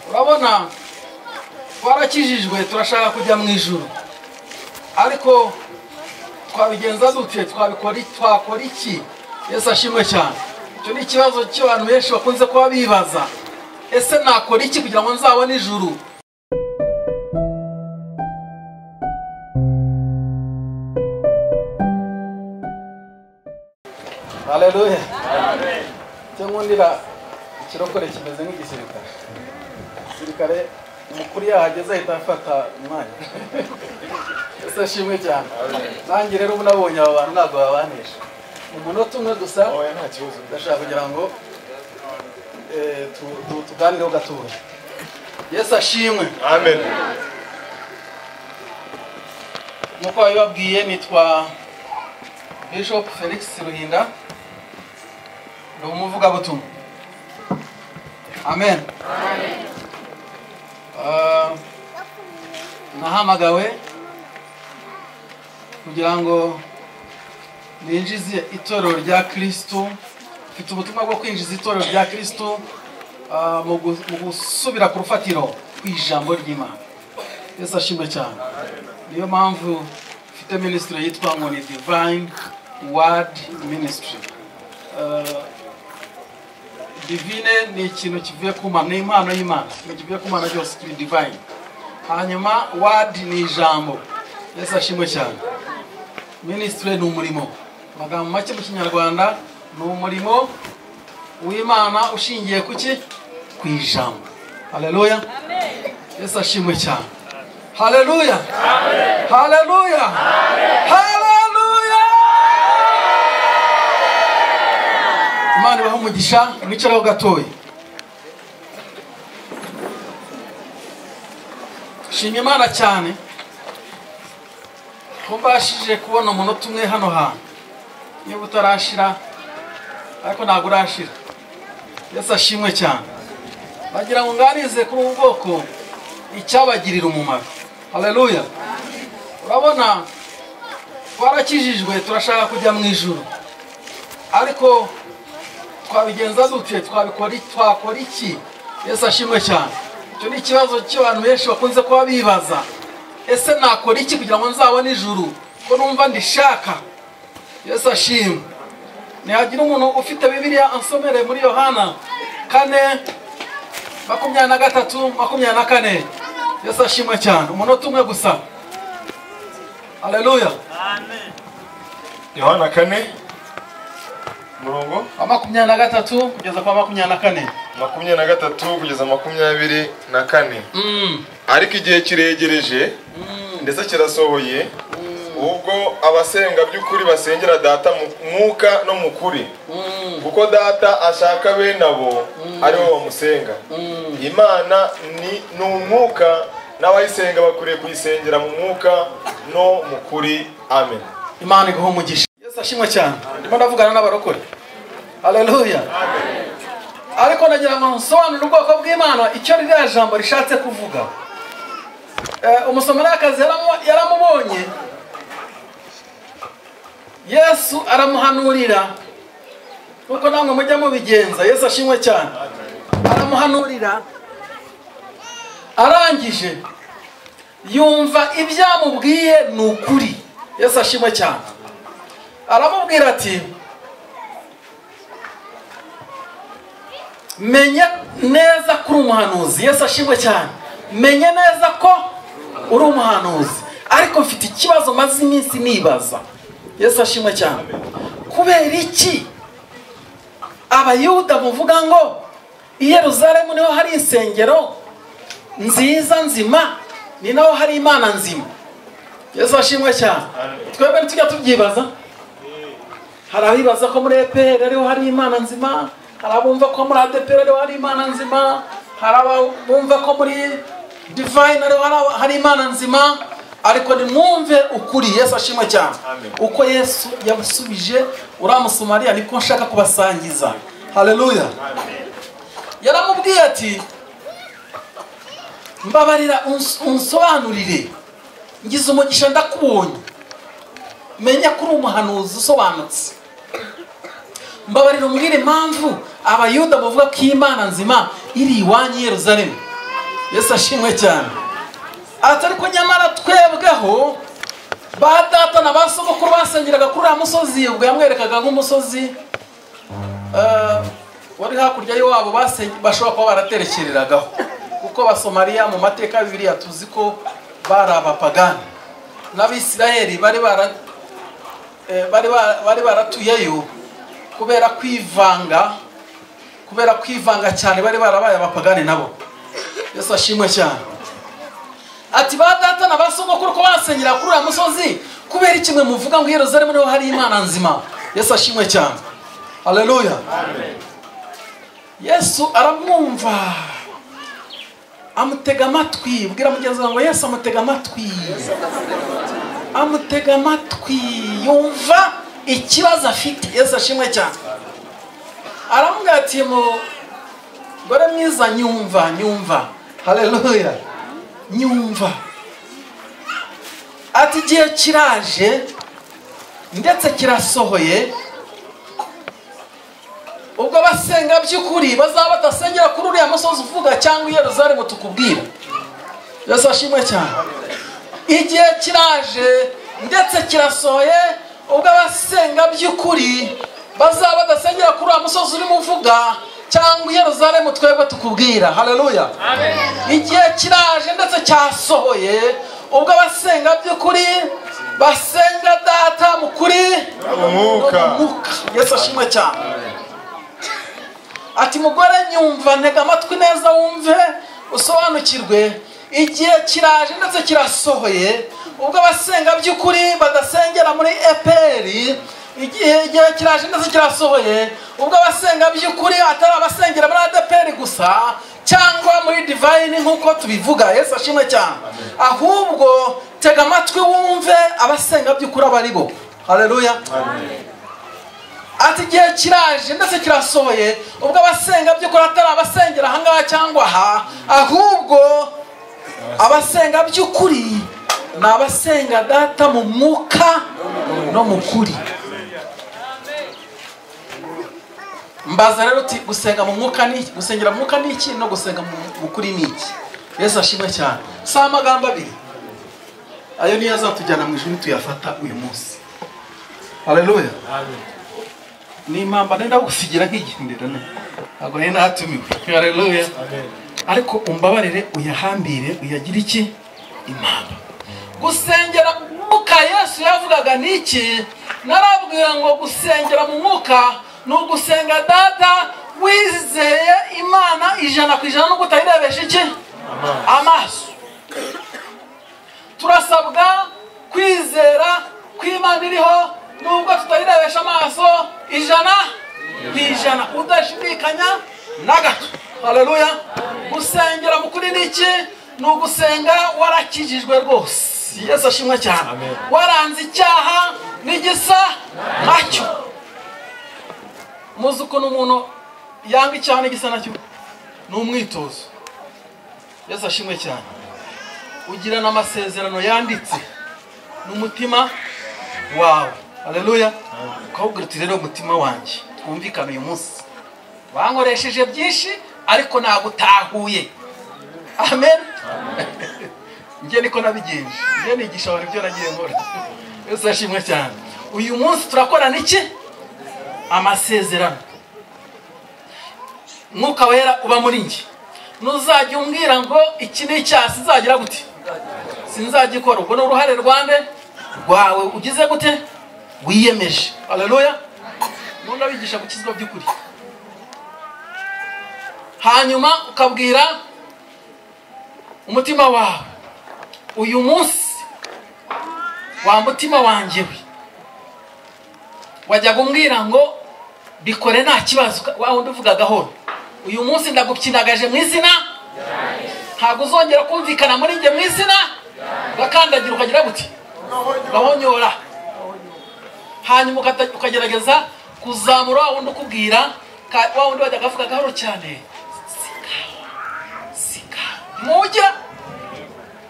urabona twarakijijwe turashaka kujya mu ijoro ariko twabigenza dute twabikora twakora iki ese ashimwe cyane icyo ni ikibazo cy'abantu benshi bakunze kuba bibaza ese nakora iki kugira ngo nzabone ijuru haleluya icyo nkundira ikirokore kimeze nk'igisirikare igisirikare umukuru iyo ahageze ahita afata umwanya ese ashimwe cyane nanjye rero ubu nabonye aba bantu ntabwo babanisha mu munota umwe gusa oya nta kibazo ndashaka kugira ngo eh, tu- tu- tuganireho gatoya yesu ashimwe amen nk'uko babibabwiye nitwa bishop felix ruhinda ni umuvugabutumwa amen Ah, nahamagawe kugira ngo ninjize itorero rya kirisitu mfite ubutumwa bwo kwinjiza itorero rya kirisitu ah, mu gu- mu gusubira ku rufatiro ku ijambo ry'imana yesu ashimwe cyane niyo mpamvu mfite minisitiri yitwa ngo ni divine word ministry Eh, divine ni ikintu kivuye ku mana ni impano y'imana ikintu kivuye ku mana cyose kiri divine hanyuma word ni ijambo yesu ashimwe cyane minisitiri ni umurimo mu magambo make mu kinyarwanda ni umurimo w'imana ushingiye ku ki ku ijambo haleluya yesu ashimwe cyane haleluya haleluya haleluya imana ibaha umugisha mwicaraho gatoya shima imana cyane ko mbashije kubona umunota umwe hano hantu niba utarashira ariko ntabwo urashira yesu ashimwe cyane bagira ngo nganize kuri ubu bwoko icyabagirira umumaro haleluya urabona twarakijijwe turashaka kujya mu ijoro ariko twabigenza dute twabikora twakora iki yesu ashimwe cyane icyo ni ikibazo cy'abantu benshi bakunze kuba bibaza ese nakora iki kugira ngo nzabone ijuru ko numva ndishaka yesu ashimwe ntihagira umuntu ufite bibiliya ansomere muri yohana kane makumyabiri na gatatu makumyabiri na kane yesu ashimwe cyane umunota umwe gusa haleluya yohana kane umurongo wa makumyabiri na gatatu kugeza kwa makumyabiri na kane makumyabiri na gatatu kugeza makumyabiri na kane Mm. ariko igihe kiregereje ndetse kirasohoye ubwo abasenga by'ukuri basengera data mu mwuka no mu kuri Mm. kuko data ashaka bene abo ari bo bamusenga Mm. imana ni ni umwuka n'abayisenga bakwiriye kuyisengera mu mwuka no mu kuri amen imana iguha umugisha yesu ashimwe cyane ndimo ndavugana n'abarokore haleluya ariko nagira ngo nsobanure ubwoko bw'imana icyo ririya jambo rishatse kuvuga Eh, umusomerakazi yaramu- yaramubonye yesu aramuhanurira nkuko namwe mujya mubigenza yesu ashimwe cyane aramuhanurira arangije yumva ibyo amubwiye ni ukuri yesu ashimwe cyane aramubwira ati menya neza ko uri umuhanuzi yesu ashimwe cyane menya neza ko uri umuhanuzi ariko mfite ikibazo maze iminsi nibaza yesu ashimwe cyane kubera iki abayuda muvuga ngo i yeruzalemu niho hari insengero nziza nzima ni naho hari imana nzima yesu ashimwe cyane twebwe ntitujya tubyibaza hari abibaza ko muri epr ariho hari imana nzima hari abumva ko muri adepr ariho hari imana nzima hari abumva ko muri divine ariho hari- hari imana nzima ariko nimwumve ukuri yesu ashimwe cyane Amen. uko yesu yabusubije uriya musamariya niko nshaka kubasangiza haleluya yaramubwiye ati mbabarira uns- unsobanurire ngize umugisha ndakubonye menya ko uri umuhanuzi usobanutse mbabarira umbwire impamvu abayuda bavuga ko imana nzima iri iwanyu i yeruzalemu yesu ashimwe cyane ati ariko nyamara twebweho ba data na ba sogokuru basengeraga kuri uriya musozi ubwo yamwerekaga nk'umusozi eh, wari hakurya y'iwabo basen- bashobora kuba baraterekereragaho kuko basomariya mu mateka ya bibiliya tuzi ko bari abapagani n'abisirayeli bari bara eh, bari ba- bari baratuyeyo kubera kwivanga kubera kwivanga cyane bari barabaye abapagani nabo yesu ashimwe cyane ati ba data na ba sogokuru ko basenyera kuri uriya musozi kubera ikimwe muvuga ngo i Yerusalemu niho hari imana nzima yesu ashimwe cyane haleluya yesu aramwumva amutega amatwi bwira mugenzi wawe ngo yesu amutega amatwi amutega amatwi yumva ikibazo afite yesu ashimwe cyane aramubwira ati mu gore mwiza nyumva nyumva haleluya nyumva ati igihe kiraje ndetse kirasohoye ubwo abasenga by'ukuri bazaba badasengera kuri uriya musozi uvuga cyangwa i Yerusalemu tukubwira yesu ashimwe cyane igihe kiraje ndetse kirasohoye ubwo abasenga by'ukuri bazaba badasengera kuri uriya musozi urimo uvuga cyangwa i Yerusalemu twebwe tukubwira haleluya igihe kiraje ndetse cyasohoye ubwo abasenga by'ukuri basenga data mu kuri no Umwuka. mu mwuka yesu ashimwe cyane ati mugore nyumva ntega amatwi neza wumve usobanukirwe igihe kiraje ndetse kirasohoye ubwo abasenga by'ukuri badasengera muri eperi igihe igihe kiraje ndetse kirasohoye ubwo abasenga by'ukuri atari abasengera muri adeperi gusa cyangwa muri divayini nk'uko tubivuga yesu ashimwe cyane ahubwo tega amatwi wumve abasenga by'ukuri aba ari bo hareruya ati igihe kiraje ndetse kirasohoye ubwo abasenga by'ukuri atari abasengera ahangaha cyangwa aha ahubwo abasenga by'ukuri ni abasenga data mu mwuka no mu kuri mbaza rero uti gusenga mu mwuka ni iki gusengera mu mwuka ni iki no gusenga mu- mu kuri ni iki yesu ashimwe cyane si amagambo abiri ayo niyo azatujyana mu ijuru tuyafata uyu munsi haleluya ni impamba nenda gusigira nk'igendera ntabwo nari natumiwe haleluya ariko umbabarire uyahambire uyagire iki impamba gusengera mu mwuka yesu yavugaga ni iki narabwira ngo gusengera mu mwuka ni ugusenga data wizeye imana ijana ku ijana no kutayirebesha iki amaso turasabwa kwizera kw'imana iriho nubwo tutayirebesha amaso ijana ku ijana udashidikanya na gato haleluya gusengera mu kuri ni iki ni ugusenga warakijijwe rwose yesu ashimwe cyane waranze icyaha n'igisa nacyo muzi ukuntu umuntu yanga icyaha n'igisa nacyo ni umwitozo yesu ashimwe cyane ugirana amasezerano yanditse n'umutima wawe haleluya ukawubwira uti rero umutima wanjye twumvikane uyu munsi bankoresheje byinshi ariko ntabwo utahuye amen njye niko nabigenje njye nigisha abantu ibyo nagiye nkora yesu ashimwe cyane uyu munsi turakorana iki amasezerano mwuka wera uba muri njye nuzajya umbwira ngo iki ni icyaha sinzagira gute sinzagikora ubwo ni uruhare rwande rwawe ugize gute wiyemeje haleluya nundi abigisha gukizwa by'ukuri hanyuma ukabwira umutima wawe uyu munsi wa mutima wanjye we wajyaga umbwira ngo bikore nta kibazo wa wundi uvuga gahoro uyu munsi ndagukinagaje mu izina ntabwo uzongera kumvikana muri njye mu izina ugakandagira ukagira guti gahonyora hanyuma ukata- ukagerageza kuzamura wa wundi ukubwira ka- wa wundi wajyaga avuga gahoro cyane sikawa sikawa mujya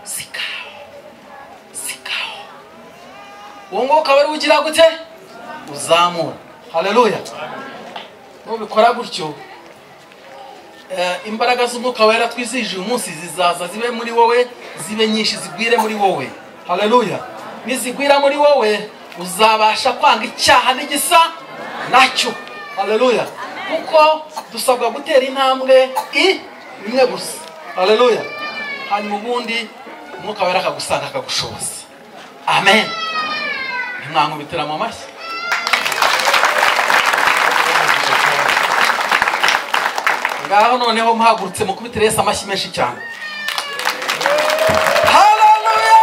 sikawa sikawa uwo nguwo ukaba ari ugira gute uzamura haleluya nubikora gutyo eh, imbaraga z'umwuka wera twizihije uyu munsi zizaza zibe muri wowe zibe nyinshi zigwire muri wowe haleluya nizigwira muri wowe uzabasha kwanga icyaha n'igisa nacyo haleluya kuko dusabwa gutera intambwe i imwe gusa haleluya hanyuma ubundi umwuka wera akagusanga akagushoboza amen ntimwankubitira mu mashyi ngaho noneho muhagurutse mukubitire Yesu amashyi menshi cyane Haleluya!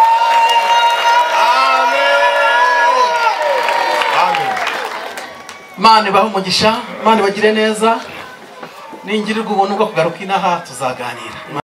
Mana ibahe umugisha, Mana ibagire neza, ningirirwa ubuntu bwo kugaruka inaha tuzaganira.